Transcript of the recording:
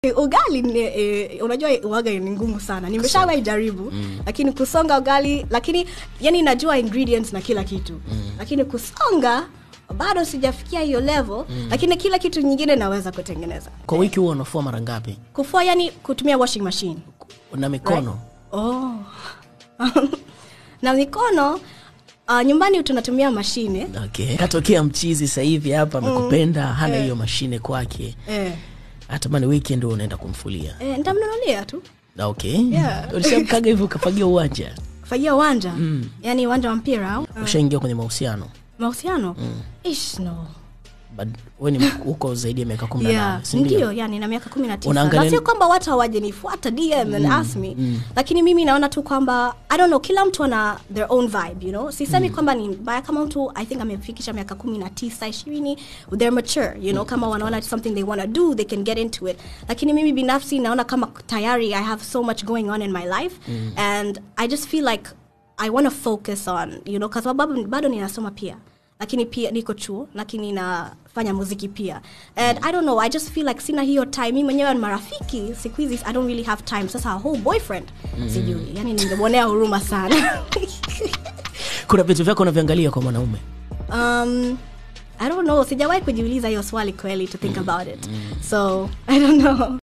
ugali ni, eh, unajua uwaga ni ngumu sana nimeshawahi jaribu mm. lakini kusonga ugali lakini yani najua ingredients na kila kitu mm. lakini kusonga bado sijafikia hiyo level mm. lakini kila kitu nyingine naweza kutengeneza kwa wiki huwa unafua mara ngapi kufua yani kutumia washing machine na mikono oh. na mikono uh, nyumbani tunatumia mashine okay. katokea mchizi sasa hivi hapa amekupenda hana hiyo mashine kwake eh. hatamani weekend huwa unaenda kumfulia Eh, nitamnunulia tu Na okay Yeah. ulishamkaga hivyo ukafagia uwanja fagia uwanja mm. yani uwanja wa mpira au ushaingia kwenye mahusiano mahusiano mm. ish no But we ni huko zaidi ya miaka kumi na yeah. nane si ndio? ndio yani na miaka kumi na tisa Unaangalia- na sio kwamba watu hawajanifuata dm and ask me lakini mimi naona tu kwamba i don't know kila mtu ana their own vibe you know sisemi kwamba ni mbaya kama mtu i think amefikisha miaka kumi na tisa ishirini they're mature you know kama wanaona something they want to do they can get into it lakini mimi binafsi naona kama tayari i have so much going on in my life and i just feel like i want to focus on you know kwa sababu bado ninasoma pia lakini pia niko chuo lakini nafanya muziki pia and i don't know i just feel like sina hiyo time mi mwenyewe ni marafiki siku hizi i don't really have time sasa a whole boyfriend sijui yani ningemwonea huruma sana kuna vitu vyako unavyoangalia kwa mwanaume um, i don't know sijawahi kujiuliza hiyo swali kweli to think about it so i don't know